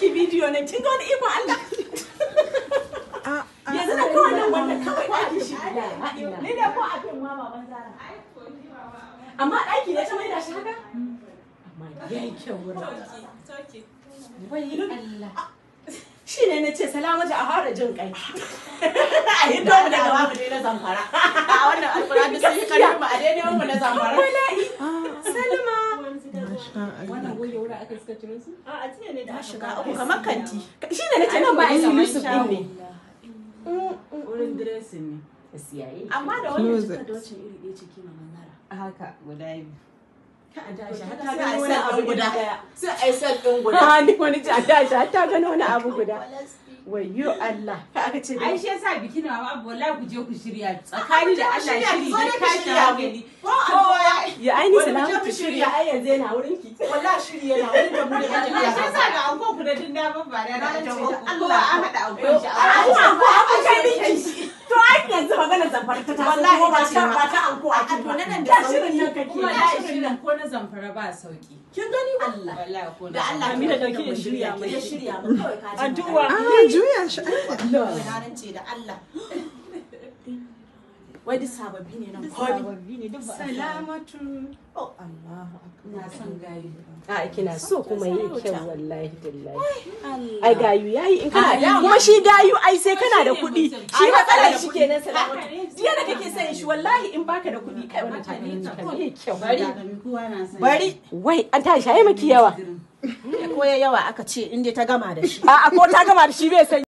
miki bidiyo ne kin ga wani ikon Allah yanzu da kawai nan wannan kawai ɗaki shi ni da ko abin ma baban zara amma ɗaki ne ta mai da shi haka amma yayi kyau wurin wai Allah shi ne na ce salamatu a fara jin kai a yi domu daga babu ne na zamfara a wannan alfura da sun yi karfi a daidai mu na zamfara wala'i salma wannan goge wuri aka suka ciro su a a tiya ne da shiga uku kamar kanti shi ne na ce nan ba a yi yusuf din ne wurin dressing ne siyaye amma da wannan Closet. jika da wacce iri ɗaya ce kima manzara haka guda biyu ta gano wani abu guda sai a yi sal ɗin guda ha ni wani ta tashi har ta gano wani abu guda wayyo Allah ka aka ce ai shi yasa bikin ma babu wallahi ku je ku shirya tsakani da Allah shiri zo ne da tashi shirya hankali kowa ya aini Wani salamatu mutum shirya ai yanzu yana wurin ki wallahi shiri yana wani da mu da Allah shi yasa ya ga anko ku da tun da ba ba da da Na ta ce da Allah an hada ankon shi a an anko an kai miki to ai yanzu magana zamfara ta taso Wallahi ko ba ta ce ta ma. ba ta anko a A to na nan da da shirin nan kake kuma da da shirin shirin nan ko na zamfara ba sauki kin gani ba Allah wallahi ko da Allah Amina ki dauki da shirya mai. ya shirya mu kawai ka ji Addu'a. Ah, juya shi. kawai na rance da Allah wai duk sababbi ne nan kwami salamatu oh Allah na son gayu a kina so kuma yi kyau wallahi billahi Allah ai gayu yayi in kana Ah, dama. kuma shi gayu ai sai kana da Shi ne kuɗi mutum. shi Ai, matsalar kana da shi kuɗi. kenan salamatu jiya da kake son shi wallahi in baka da kuɗi kai wannan takalmin kan yi kyau Bari. kowa na son bari wai an tashi ai maki yawa ko ya yawa aka ce in dai ta gama da shi a'a ko ta gama da shi bai san